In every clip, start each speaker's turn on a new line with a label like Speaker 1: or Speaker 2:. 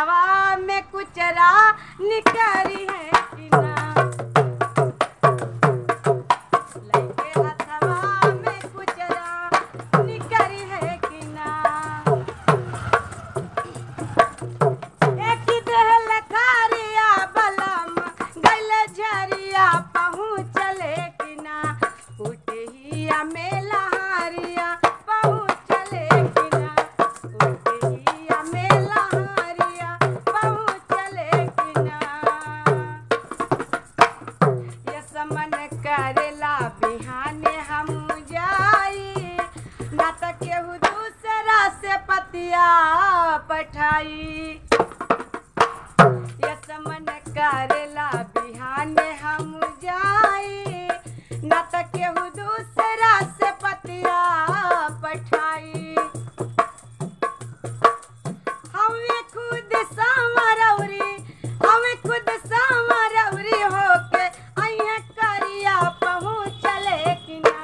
Speaker 1: हथवा में कुचरा निकरी है कि ना लइके हथवा में कुचरा निकरी है कि ना एक देहल खारिया बलम गल झरिया पहुँचले कि ना उठिया मेला हारिया पहुँचले कि ना उठिया मेला हारिया पहुँचले कि ना ये समन करेला बिहाने हम जाई ना त केहू दूसरा से पतिया पठाई ये समन करेला बिहाने हम जाई ना त केहू दूसरा से पतिया पठाई हमें खुद सामरौरी हमें खुद सामरौरी होके अइहे करिया पहुँचले कि ना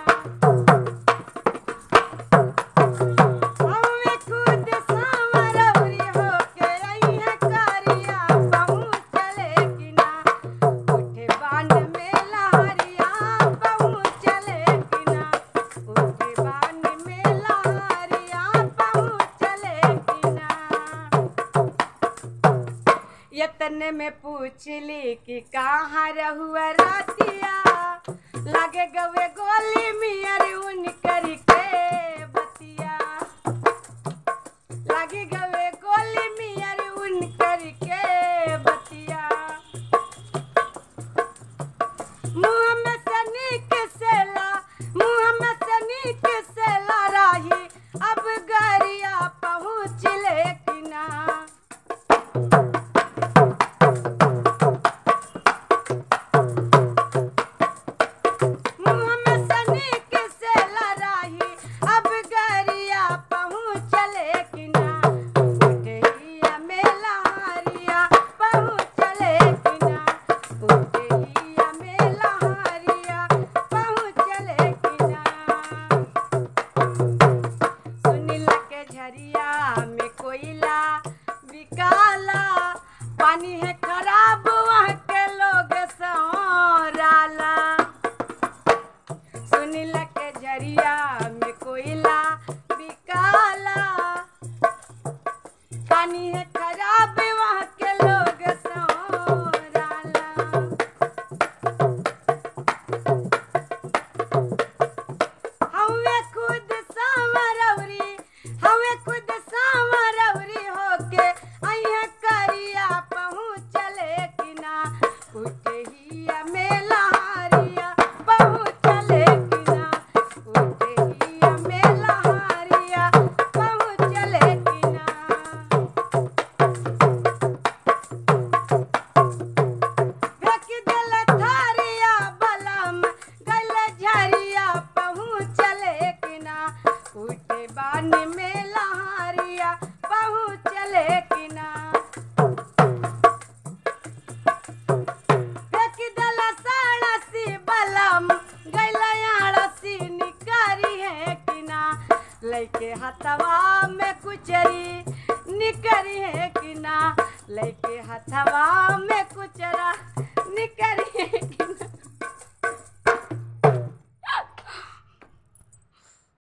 Speaker 1: हमें खुद सामरौरी होके अइहे करिया पहुँचले कि ना उठे बांध में लहरिया पहुँचले कि ना उठे बांध में लहरिया पहुँचले कि ना यतन में पूछली कि कहाँ रहुआ रातिया लागे गवे गोली मियर उन करी के बतिया लागे गवे गोली मियर उन करी के बतिया मुँह में सनीक सेला मुँह में सनीक सेला राही अब गरिया पहुँच ले कि ना मुँह में सनीक से लड़ाई अब गरिया पहुँचले कि ना उठिया में लहरिया पहुँचले कि ना उठिया में लहरिया पहुँचले कि ना सुनीला के झरिया में कोयला बिकाला पानी है खराब वहाँ के लोग सौराला सुनीला के झरिया में कोयला बिकाला पानी है खराब वहाँ के लोग सौराला हवे खुद सामरौरी हवे खुद सामरौरी होके अइहे करिया पहुँचले कि ना उठिया में लहरिया पहुँचले कि ना उठिया में लहरिया पहुँचले कि ना फेंक देल थारिया बलम गल झरिया पहुँचले कि ना उठे बान में लहारिया पहुँचले कि ना फेंक देल साड़सी बलम गल आड़सी निकारी है कि ना लैके हथवा में कुचरी निकरी है कि ना लैके हथवा में कुचरा निकरी है कि